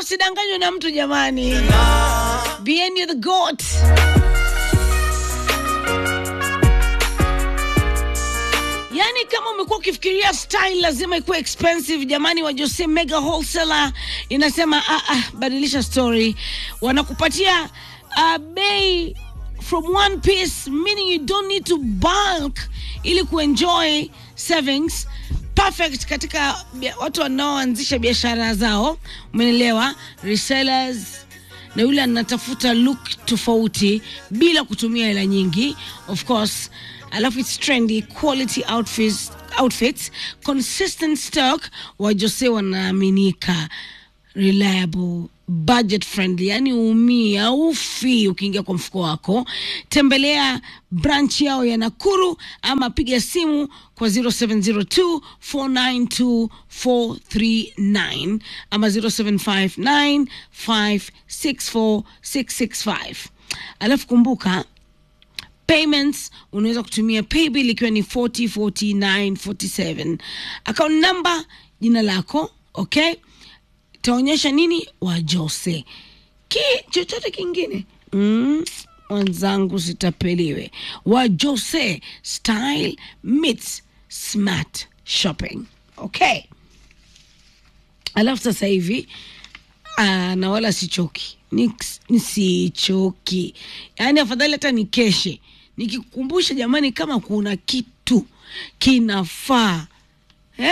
usidanganywe na mtu jamani. Bien you the goat. Yaani kama umekuwa ukifikiria style lazima ikuwe expensive jamani, wa Jose Mega Wholesaler inasema ah, ah, badilisha story, wanakupatia uh, bei from one piece meaning you don't need to bulk ili kuenjoy savings perfect katika bia- watu wanaoanzisha biashara zao, umeelewa? Resellers na yule anatafuta look tofauti bila kutumia hela nyingi of course alafu its trendy quality outfits, outfits consistent stock wa Jose wanaaminika reliable budget friendly yani umii aufi ukiingia kwa mfuko wako tembelea branch yao ya nakuru ama piga simu kwa 0702 492 439 ama 0759 564 665 alafu kumbuka payments unaweza kutumia paybill ikiwa ni 404947 account number jina lako okay itaonyesha nini wa Jose ki chochote kingine mm, mwenzangu sitapeliwe wa Jose style meets smart shopping okay alafu sasa hivi ah, na wala sichoki Ni- nisichoki yaani afadhali hata nikeshe nikikukumbusha jamani kama kuna kitu kinafaa eh?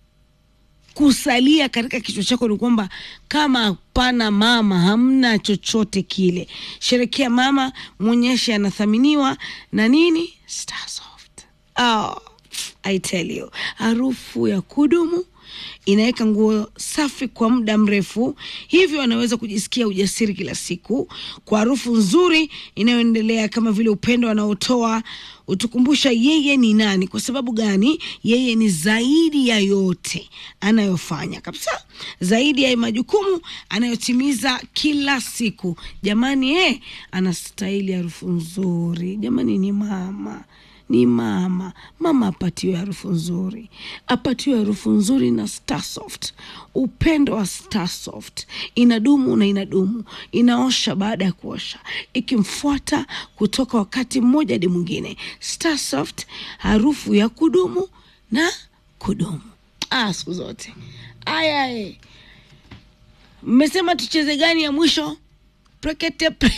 kusalia katika kichwa chako ni kwamba kama hapana mama hamna chochote kile sherekea mama mwonyeshe anathaminiwa na nini starsoft oh, i tell you harufu ya kudumu inaweka nguo safi kwa muda mrefu hivyo anaweza kujisikia ujasiri kila siku kwa harufu nzuri inayoendelea kama vile upendo anaotoa utukumbusha yeye ni nani kwa sababu gani yeye ni zaidi ya yote anayofanya kabisa zaidi ya majukumu anayotimiza kila siku jamani eh, anastahili harufu nzuri jamani ni mama ni mama mama apatiwe harufu nzuri apatiwe harufu nzuri na starsoft upendo wa starsoft inadumu na inadumu inaosha baada ya kuosha ikimfuata kutoka wakati mmoja hadi mwingine starsoft harufu ya kudumu na kudumu ah, siku zote aya mmesema tucheze gani ya mwisho prekete pre...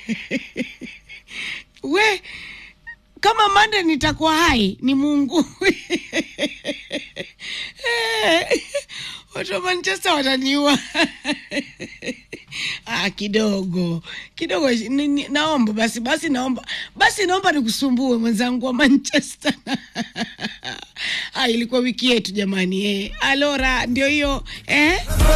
we kama mande nitakuwa hai ni mungu watu wa manchester wataniua ah, kidogo kidogo ni, ni, naomba basi basi naomba basi naomba nikusumbue mwenzangu wa manchester ah, ilikuwa wiki yetu jamani eh. alora ndio hiyo eh?